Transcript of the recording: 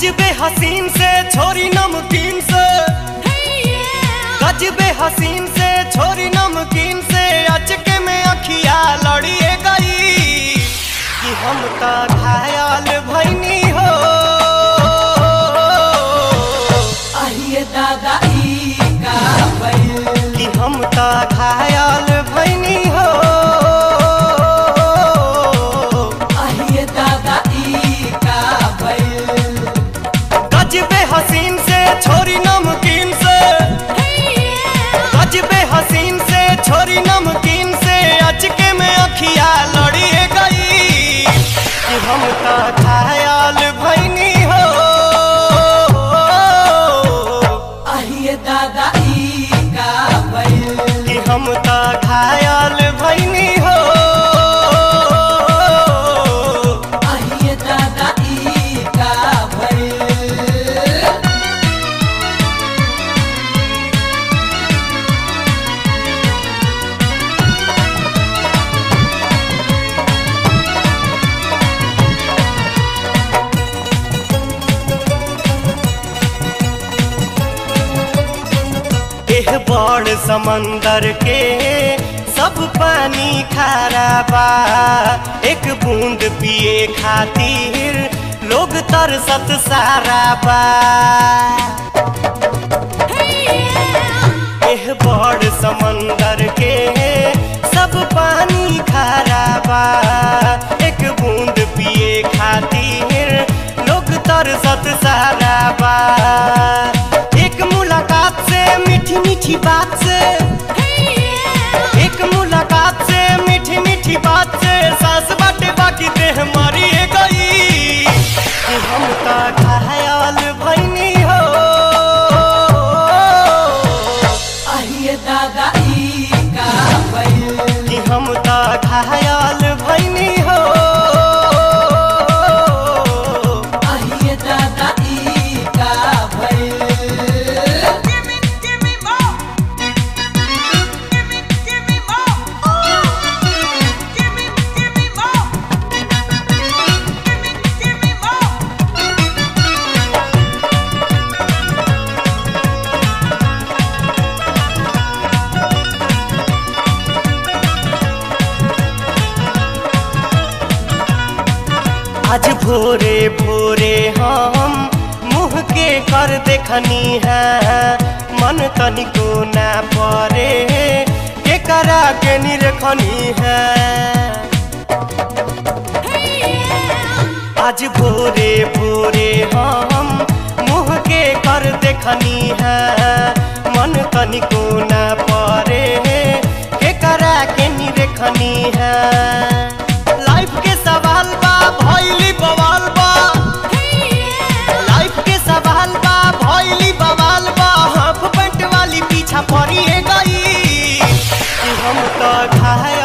गजबे हसीन से छोरी नमकीन से गजबे हसीन से छोरी नमकीन से अचके में अखिया लड़िए गई कि हम तो घायल भैनी हो अहिए दादा ई का भइल कि हम तो घायल भैनी हो अहिए दादा ई का भइल गजबे हसीन से छोरी नमकीन से गजबे हसीन से छोरी नमकीन से अचके में अखिया लड़िए गई कि हम तो घायल भैनी हो अहिए दादा ई का भइल कि हम तो घायल भैनी हो अहिए दादा ई का भइल एह बड़ समंदर के सब पानी खारा बा एक बूंद पिए खातिर लोग तरसत सारा बा एह बड़ समंदर के सब पानी खारा बा एक बूंद पिए खातिर लोग तरसत सारा बा एक मुलाकात से मीठी मीठी बात से एक मुलाकात से मीठी मीठी बात से सांस बाटे बाकी देह मरी गई कि हम तो घायल भैनी हो अहिए दादा ई का भइल कि हम तो घायल भैनी हो अहिए दादा ई का भइल आज भोरे भोरे हम मुँह के कर देखनी है मन तनिको ना परे के करा के निरखनी है आज भोरे भोरे हम मुँह के कर देखनी है मन तनिको ना परे के करा के निरखनी है लाइफ के सवाल बा भइली बवाल बा लाइफ के सवाल बा भइली बवाल बा हाफ पैंट वाली पीछा पड़ी गई कि हम तो घायल